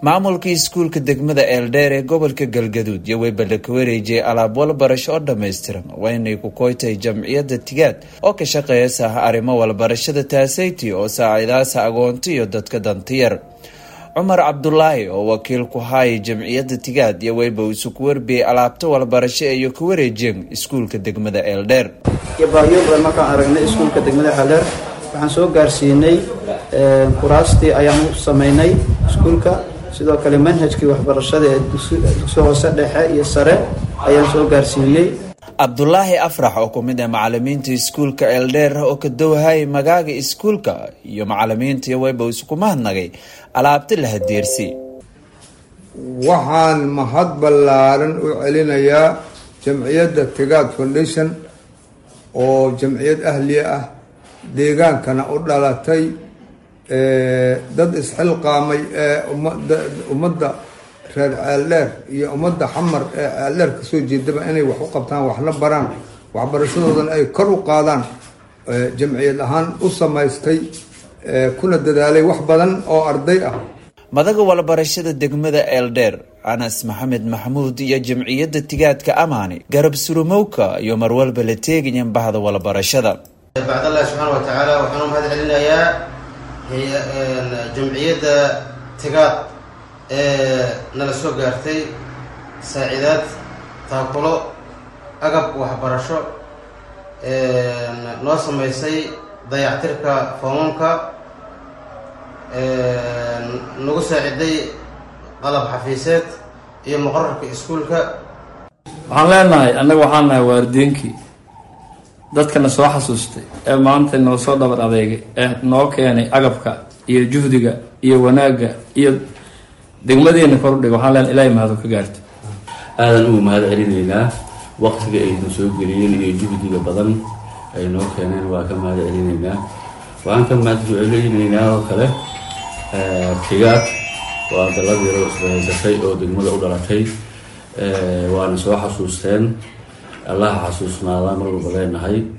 maamulka iskuulka degmada eeldheer ee gobolka galgaduud iyo weybalda ka wareejiyay alaab walbarasho oo dhammaystiran waa inay ku koytay jamciyadda tigaad oo ka shaqeeyasa arrimo walbarashada taasayti oo saacidaasa agoonta iyo dadka dantiyar cumar cabdulaahi oo wakiil ku haayay jamciyadda tigaad iyo weyba isu ku warbiyey alaabta walbarasho iyo ka wareejiyeen iskuulka degmada eeldheer iyo baahiyo badan markaan aragnay iskuulka degmada eeldheer waxaan soo gaarsiinay kuraastii ayaan u sameynay iskuulka sidoo kale manhajkii waxbarashada ee dugsi hoose dhexe iyo sare ayaan soo gaarsiinay cabdulaahi afrax oo ku mid ah macalimiinta iskuulka eeldheer oo ka dowhayay magaaga iskuulka iyo macalimiinta iyo weyba isku mahadnagay alaabta la hadeersi waxaan mahad ballaaran u celinayaa jamciyadda tigaad foundation oo jamciyad ahliya ah deegaankana u dhalatay dad isxilqaamay ee ummadda reer ceeldheer iyo ummadda xamar ee ceeldheer kasoo jeedaba inay wax u qabtaan waxna baraan waxbarashadoodan ay kor u qaadaan jamciyad ahaan u samaystay kuna dadaalay wax badan oo arday ah madaga walbarashada degmada eeldheer anas maxamed maxamuud iyo jamciyadda tigaadka amaani garab surumowka iyo marwalba la teegayan bahda walbarashada bacdallahi subxaana wa tacaala waxaan u mahad celinayaa jamciyadda tigaad ee nala soo gaartay saacidaad taakulo agab waxbarasho noo sameysay dayactirka foomamka nagu saaciday qalab xafiiseed iyo muqararka iskuulka waxaan leenahay annaga waxaan nahay waardeenkii dadkana soo xasuustay ee maanta noo soo dhabar adeegay ee noo keenay agabka iyo juhdiga iyo wanaagga iyo degmadeena kordhig waxaan leenahay ilaahay mahado ka gaarto aadan ugu mahad celinaynaa waqtiga ayna soo geliyeen iyo juhdiga badan ay noo keeneen waa ka mahad celinaynaa waxaan ka mahad celinaynaa oo kale tigaad waa dalad yaroo isbahaysatay oo degmada u dhalatay waana soo xasuusteen allaha xasuusnaadaan mar walba leenahay